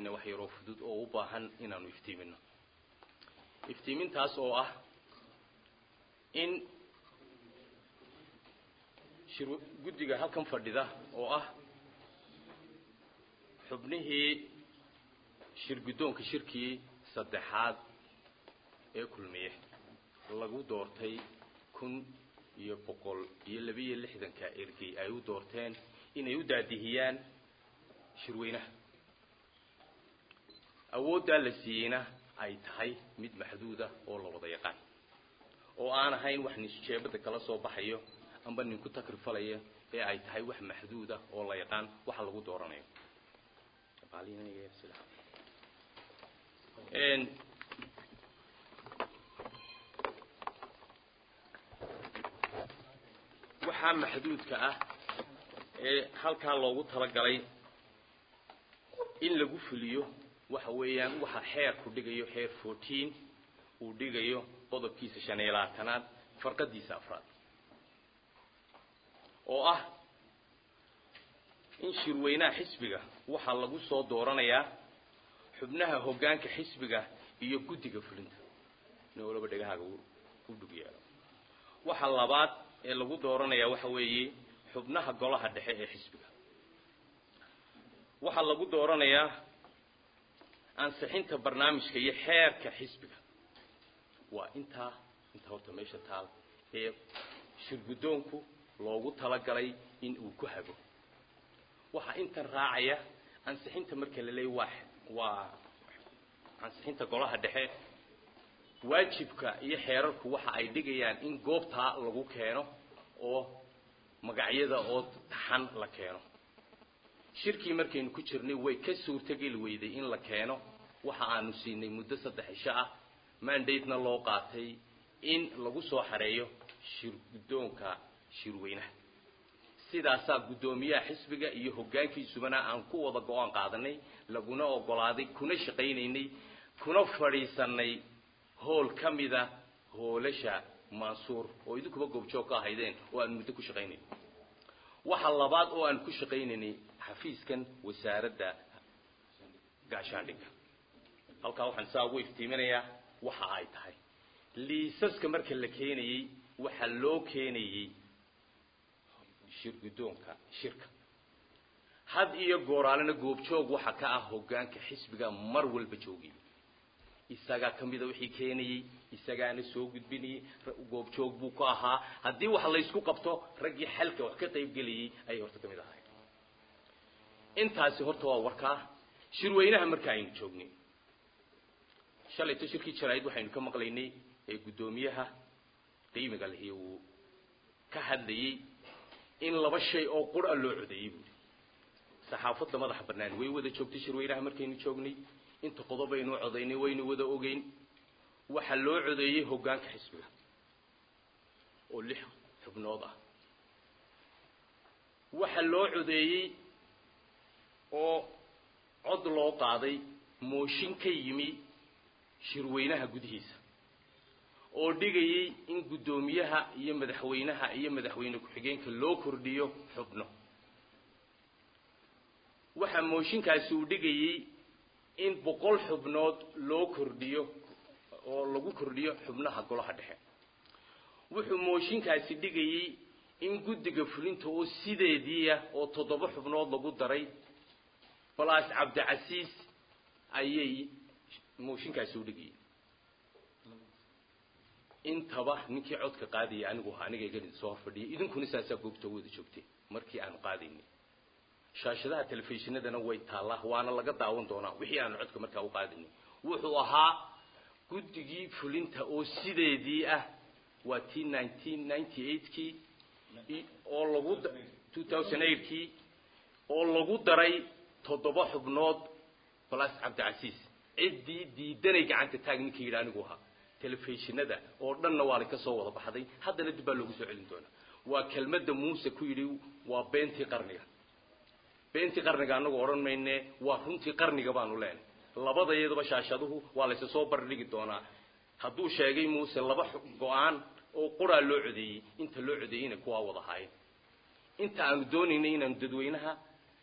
samaynay wax yaroo fudud oo u baahan inaanu iftiimino iftiimintaas oo ah in shir guddiga halkan fadhida oo ah xubnihii shir guddoonka shirkii saddexaad ee kulmiye lagu doortay kun iyo boqol iyo labiiyo lixdanka ergey ay u doorteen inay u daadihiyaan shirweynaha awooddaa la siiyeyna ay tahay mid maxduuda oo la wada yaqaan oo aan ahayn wax nisjeebada kala soo baxayo amba ninku takrifalaya ee ay tahay wax maxduuda oo la yaqaan waxa lagu dooranayo waxaa maxduudka ah ee halkaa loogu talagalay in lagu fuliyo waxa weeyaan waxa xeerku dhigayo xeer fourteen uu dhigayo qodobkiisa shan iyo labaatanaad farqadiisa afraad oo ah in shirweynaha xisbiga waxaa lagu soo dooranayaa xubnaha hoggaanka xisbiga iyo guddiga fulinta nin walaba dhegahaaga u dhug yeelo waxa labaad ee lagu dooranayaa waxa weeye xubnaha golaha dhexe ee xisbiga waxaa lagu dooranayaa ansixinta barnaamijka iyo xeerka xisbiga waa intaa inta horta meesha taal ee shirguddoonku loogu talagalay in uu ku hago waxaa intan raacaya ansixinta marka la leeya waa waa ansixinta golaha dhexe waajibka iyo xeerarku waxa ay dhigayaan in goobtaa lagu keeno oo magacyada oo taxan la keeno shirkii markaynu ku jirnay way ka suurtogeli weyday in la keeno waxa aanu siinay muddo saddex isho ah mandate-na loo qaatay in lagu soo xareeyo shir guddoonka shirweynaha sidaasaa guddoomiyaha xisbiga iyo hoggaankiisubana aan ku wada go-aan qaadanay laguna ogolaaday kuna shaqaynaynay kuna fadhiisanay hool ka mida hoolasha mansuur oo idinkuba goobjoog ka ahaydeen oo aan muddo ku shaqaynayn waxa labaad oo aan ku shaqaynaynay xafiiskan wasaaradda gaashaandhigga halkaa waxaan saa ugu iftiiminayaa waxa ay tahay liisaska marka la keenayey waxaa loo keenayey shir guddoonka shirka had iyo gooraalena goobjoog waxa ka ah hoggaanka xisbiga mar walba joogay isagaa ka mida wixii keenayey isagaana soo gudbinayey goobjoog buu ku ahaa haddii wax laysku qabto raggii xalka wax ka qaybgelayey ayay horta ka mid ahay intaasi horta waa warkaa shirweynaha marka aynu joognay shalayto shirkii jaraa'id waxaynu ka maqlaynay ee guddoomiyaha qiimiga lihi uu ka hadlayey in laba shay oo qura loo codeeyey buuri saxaafadda madaxa bannaan way wada joogtay shirweynaha markaynu joognay inta qodobaynu codaynay waynu wada ogeyn waxaa loo codeeyey hoggaanka xisbiga oo lix xubnood ah waxaa loo codeeyey oo cod loo qaaday mooshin ka yimi shirweynaha gudihiisa oo dhigayey in guddoomiyaha iyo madaxweynaha iyo madaxweyne ku-xigeenka loo kordhiyo xubno waxaa mooshinkaasi uu dhigayey in boqol xubnood loo kordhiyo oo lagu kordhiyo xubnaha golaha dhexe wuxuu mooshinkaasi dhigayey in guddiga fulinta oo sideediia oo toddoba xubnood lagu daray balaas cabdicasiis ayay mooshinkaasi u dhigayey intaba ninkii codka qaadaya anigu ahaa aniga igan soo horfadhiyay idinkuna saasaa goobta wada joogtay markii aanu qaadaynay shaashadaha telefishinadana way taallaa waana laga daawan doonaa wixii aanu codka markaa u qaadaynay wuxuu ahaa guddigii fulinta oo sideedii ah waa t nineteen ninety eightkii oo lagu two thousand eightkii oo lagu daray toddoba xubnood balas cabdicasiis ciddii diidanay gacanta taag ninkii yidhi anigu ahaa telefishinada oo dhanna waa la ka soo wada baxday haddana dib baa loogu soo celin doonaa waa kelmadda muuse ku yidhi waa beentii qarniga beentii qarniga anagu odhan mayne waa runtii qarniga baanu leenay labada iyadaba shaashaduhu waa laysa soo bardhigi doonaa hadduu sheegay muuse laba go-aan oo quraa loo codeeyey inta loo codeeyeyna kuwaa wada haayeen inta aanu doonaynay inaanu dadweynaha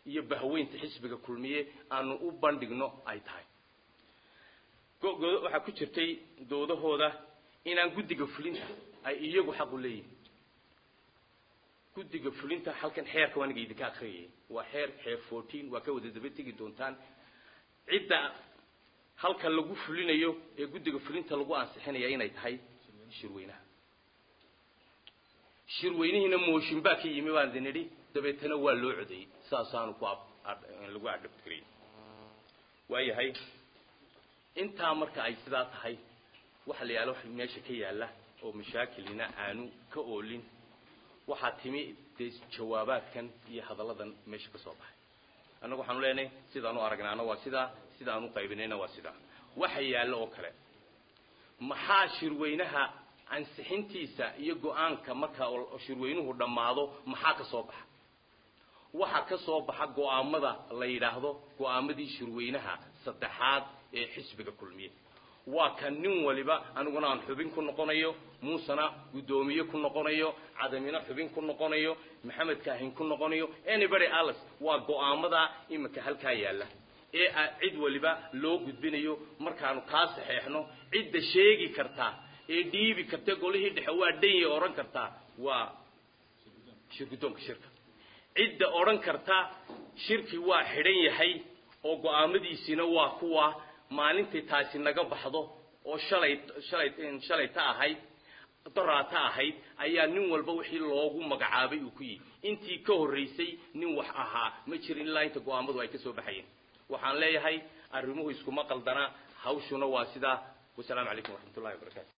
iyo bahweynta xisbiga kulmiye aanu u bandhigno ay tahay waxaa ku jirtay doodahooda inaan guddiga fulinta ay iyagu xaq u leeyihin guddiga fulinta halkan xeerka waa aniga idinka akriyayay waa xeer xeer fourteen waa ka wada daba tegi doontaan cidda halka lagu fulinayo ee guddiga fulinta lagu ansixinaya inay tahay shirweynaha shirweynihiina mooshin baa ka yimi baan idin idhi dabeetana waa loo codeeyey saasaanu ku lagu adhabtiriyey waayahay intaa marka ay sidaa tahay waxa la yaala wax meesha ka yaalla oo mashaakilina aanu ka oolin waxaa timi dee jawaabaadkan iyo hadalladan meesha ka soo baxay annagu waxaanu leenahay sidaanu aragnaana waa sidaa sidaanu qaybinayna waa sidaa waxa yaallo oo kale maxaa shirweynaha ansixintiisa iyo go-aanka marka shirweynuhu dhammaado maxaa ka soo baxa waxa ka soo baxa go-aamada la yidhaahdo go-aamadii shirweynaha saddexaad ee xisbiga kulmiye waa ka nin waliba aniguna aan xubin ku noqonayo muusena guddoomiye ku noqonayo cadamina xubin ku noqonayo maxamed kaahin ku noqonayo anybody alice waa go-aamada iminka halkaa yaalla ee a cid waliba loo gudbinayo markaanu kaa saxeexno cidda sheegi kartaa ee dhiibi karta golihii dhexe waa dhanyay odhan kartaa waa shirguddoonka shirka cidda odhan karta shirki waa xidhan yahay oo go-aamadiisiina waa kuwa maalintay taasi naga baxdo oo shalay shalay shalayta ahayd doraata ahayd ayaa nin walba wixii loogu magacaabay uu ku yihi intii ka horraysay nin wax ahaa ma jirin ilaa inta go-aamadu ay ka soo baxayeen waxaan leeyahay arrimuhu iskuma qaldana hawshuna waa sidaa wasalaamu calaykum waraxmat ullahi wabarakatu